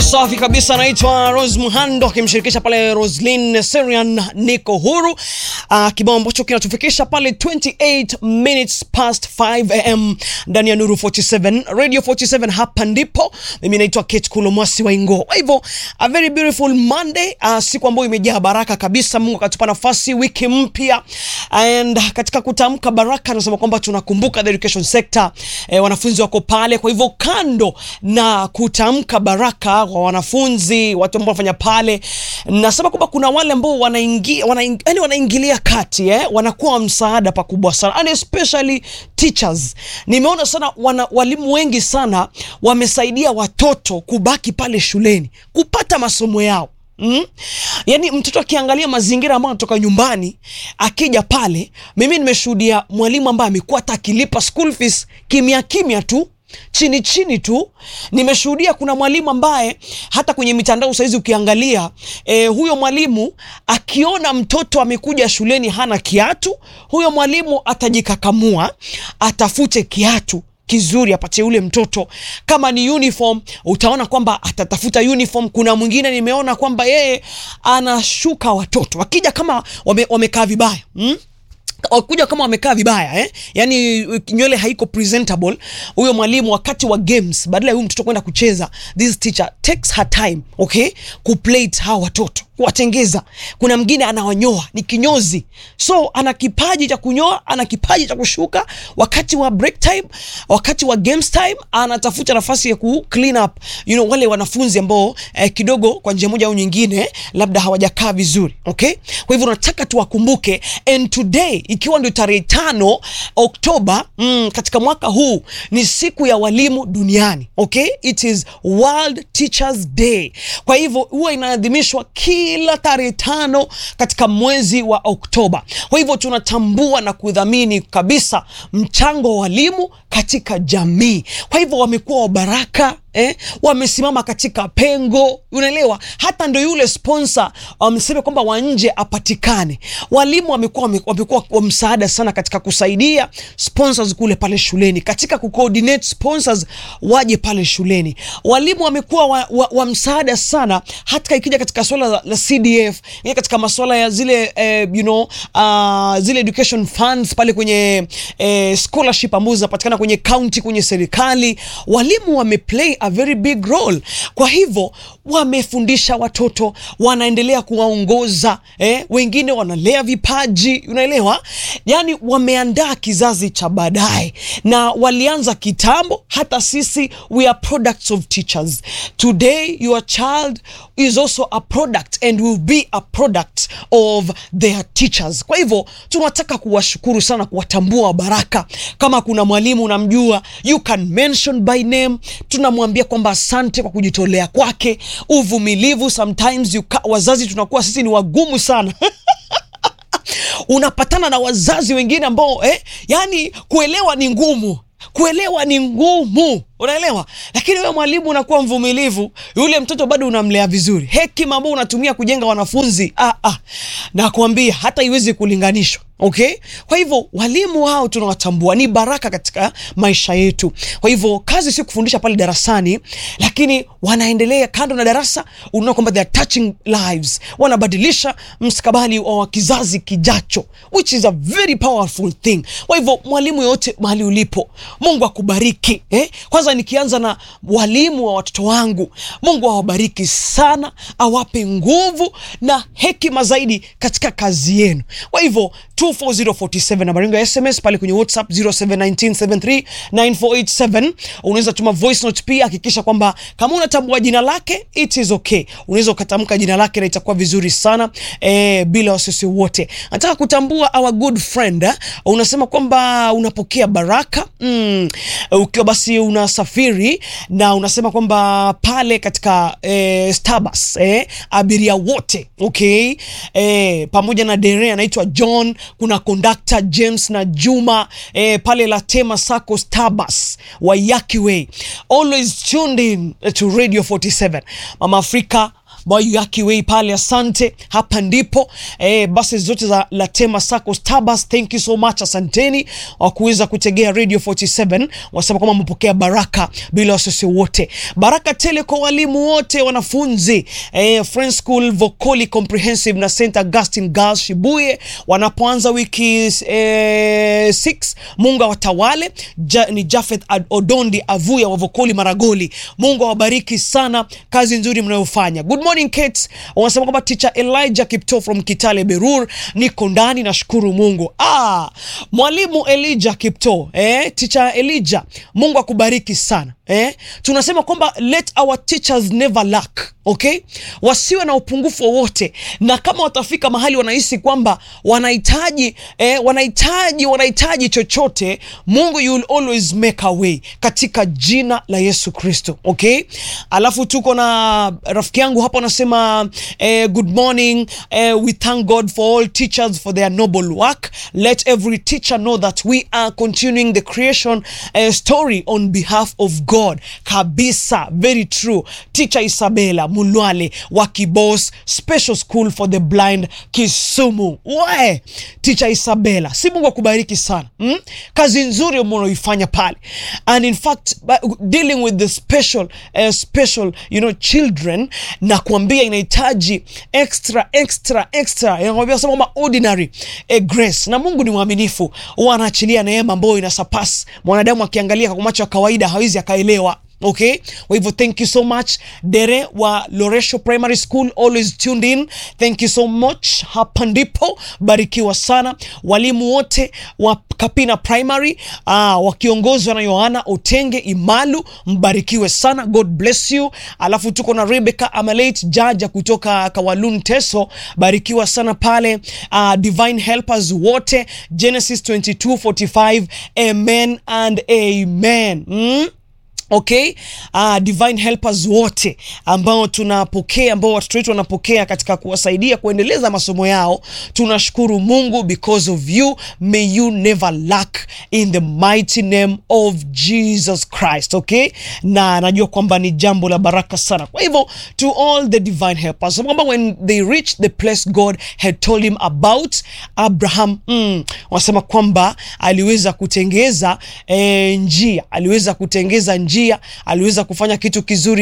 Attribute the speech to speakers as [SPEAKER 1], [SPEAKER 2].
[SPEAKER 1] safi kabisa, anaitwa Rose Muhando akimshirikisha pale Roslyn Serian niko huru. Uh, kibao ambacho kinatufikisha pale 28 minutes past 5 am ndani ya Nuru 47 Radio 47. Hapa ndipo mimi naitwa Kate Kulomwasi Waingo. Kwa hivyo a very beautiful Monday, uh, siku ambayo imejaa baraka kabisa. Mungu akatupa nafasi wiki mpya, and katika kutamka baraka tunasema kwamba tunakumbuka the education sector, eh, wanafunzi wako pale. Kwa hivyo kando na kutamka baraka kwa wanafunzi, watu ambao wanafanya pale, nasema kwamba kuna wale ambao wanaingia wanaing, yani wanaingilia kati eh, wanakuwa msaada pakubwa sana and especially teachers. Nimeona sana wana, walimu wengi sana wamesaidia watoto kubaki pale shuleni kupata masomo yao. Mm? Yaani mtoto akiangalia mazingira ambayo anatoka nyumbani akija pale, mimi nimeshuhudia mwalimu ambaye amekuwa hata akilipa school fees kimya kimya tu chini chini tu. Nimeshuhudia kuna mwalimu ambaye hata kwenye mitandao saizi ukiangalia e, huyo mwalimu akiona mtoto amekuja shuleni hana kiatu, huyo mwalimu atajikakamua atafute kiatu kizuri apatie ule mtoto. Kama ni uniform, utaona kwamba atatafuta uniform. Kuna mwingine nimeona kwamba yeye anashuka watoto wakija kama wame, wamekaa vibaya mm? wakuja kama wamekaa vibaya eh? Yani nywele haiko presentable. Huyo mwalimu wakati wa games, badala ya huyu mtoto kwenda kucheza, this teacher takes her time okay, kuplate hawa watoto kuwatengeza. Kuna mwingine anawanyoa, ni kinyozi, so ana kipaji cha kunyoa, ana kipaji cha kushuka. Wakati wa break time, wakati wa games time, anatafuta nafasi ya ku clean up you know, wale wanafunzi ambao eh, kidogo kwa njia moja au nyingine labda hawajakaa vizuri okay. Kwa hivyo nataka tuwakumbuke, and today ikiwa ndio tarehe tano Oktoba mm, katika mwaka huu ni siku ya walimu duniani okay, it is World Teachers Day. Kwa hivyo huwa inaadhimishwa kila tarehe tano katika mwezi wa Oktoba. Kwa hivyo tunatambua na kudhamini kabisa mchango wa walimu katika jamii. Kwa hivyo wamekuwa wabaraka eh, wamesimama katika pengo, unaelewa. Hata ndo yule sponsor wamesema kwamba wa nje apatikane. Walimu wamekuwa wamekuwa wa msaada sana katika kusaidia sponsors kule pale shuleni, katika kucoordinate sponsors waje pale shuleni. Walimu wamekuwa wa, wa, wa msaada sana, hata ikija katika swala la, la CDF, katika masuala ya zile eh, you know, uh, zile education funds pale kwenye eh, scholarship ambazo zinapatikana kwenye county, kwenye serikali, walimu wameplay a very big role. Kwa hivyo wamefundisha watoto, wanaendelea kuwaongoza eh, wengine wanalea vipaji, unaelewa, yani wameandaa kizazi cha baadaye, na walianza kitambo. Hata sisi we are products of teachers. Today your child is also a product and will be a product of their teachers. Kwa hivyo tunataka kuwashukuru sana, kuwatambua baraka. Kama kuna mwalimu unamjua, you can mention by name, tunamwambia kwamba asante kwa kujitolea kwake, uvumilivu. Sometimes you ka, wazazi tunakuwa sisi ni wagumu sana unapatana na wazazi wengine ambao eh, yani kuelewa ni ngumu, kuelewa ni ngumu unaelewa lakini wewe mwalimu unakuwa mvumilivu, yule mtoto bado unamlea vizuri. Hekima ambayo unatumia kujenga wanafunzi ah, ah, nakwambia hata iwezi kulinganishwa. Okay, kwa hivyo walimu hao tunawatambua, ni baraka katika maisha yetu. Kwa hivyo kazi si kufundisha pale darasani, lakini wanaendelea kando na darasa. Unaona kwamba they are touching lives, wanabadilisha mstakabali wa kizazi kijacho, which is a very powerful thing. Kwa hivyo mwalimu yoyote mahali ulipo, Mungu akubariki eh? Kwanza nikianza na walimu wa watoto wangu, Mungu awabariki sana, awape nguvu na hekima zaidi katika kazi yenu. Kwa hivyo 24047 nambari yangu ya SMS pale kwenye WhatsApp 0719739487 unaweza tuma voice note pia. Hakikisha kwamba kama unatambua jina lake it is okay, unaweza ukatamka jina lake na itakuwa vizuri sana eh, bila wasiwasi wote. Nataka kutambua our good friend eh? Unasema kwamba unapokea baraka mm, ukiwa basi unasafiri na unasema kwamba pale katika eh, Starbucks eh, abiria wote okay, eh, pamoja na dereva anaitwa John kuna kondakta James na Juma eh, pale Latema Sacco Starbucks Waiyaki Way, always tuned in to Radio 47 Mama Afrika Mwayaki Way pale, asante. Hapa ndipo eh, basi zote za Latema Sacco Stabas, thank you so much, asanteni wa kuweza kutegea Radio 47. Wasema kwamba mpokea baraka bila wasiwasi wote, baraka tele kwa walimu wote, wanafunzi eh, Friends School Vocoli Comprehensive na St Augustine Girls Shibuye wanapoanza wiki eh, 6 Mungu awatawale ja, ni Jafeth Ad- Odondi Avuya wa Vocoli Maragoli. Mungu awabariki sana, kazi nzuri mnayofanya. Good morning Kate, wanasema kwamba teacher Elijah Kipto from Kitale Berur, niko ndani, nashukuru Mungu. Ah, mwalimu Elijah Kipto, eh, teacher Elijah, Mungu akubariki sana. Eh, tunasema kwamba let our teachers never lack, okay? Wasiwe na upungufu wowote, na kama watafika mahali wanahisi kwamba wanahitaji eh, wanahitaji wanahitaji chochote, Mungu you will always make a way katika jina la Yesu Kristo, okay? Alafu tuko na rafiki yangu hapa anasema eh, good morning eh, we thank God for all teachers for their noble work. Let every teacher know that we are continuing the creation eh, story on behalf of God. Kabisa, very true. Teacher Isabella Mulwale wa Kibos Special School for the Blind Kisumu. We, Teacher Isabella, si Mungu akubariki sana mm? Kazi nzuri mnaoifanya pale, and in fact ba- dealing with the special uh, special you know children, na kuambia inahitaji extra extra extra, inakwambia sema kwamba ordinary eh, grace, na Mungu ni mwaminifu, huwa anaachilia neema ambayo inasurpass mwanadamu akiangalia kwa macho ya kawaida hawezi akaelewa. Okay, kwa hivyo thank you so much Dere wa Loresho Primary School, always tuned in. Thank you so much. Hapa ndipo barikiwa sana. Walimu wote wa Kapina Primary ah, wakiongozwa na Yohana Otenge Imalu, mbarikiwe sana, God bless you. Alafu tuko na Rebecca Amalate Jaja kutoka Kawalun Teso, barikiwa sana pale. Ah, Divine Helpers wote Genesis 22:45 amen and amen mm? Okay, uh, divine helpers wote ambao tunapokea ambao watoto wetu wanapokea katika kuwasaidia kuendeleza masomo yao, tunashukuru Mungu because of you. May you never lack in the mighty name of Jesus Christ. Okay, na najua kwamba ni jambo la baraka sana. Kwa hivyo to all the divine helpers kwamba when they reached the place God had told him about Abraham, mm, wanasema kwamba aliweza kutengeza eh, njia aliweza kutengeza njia aliweza kufanya kitu kizuri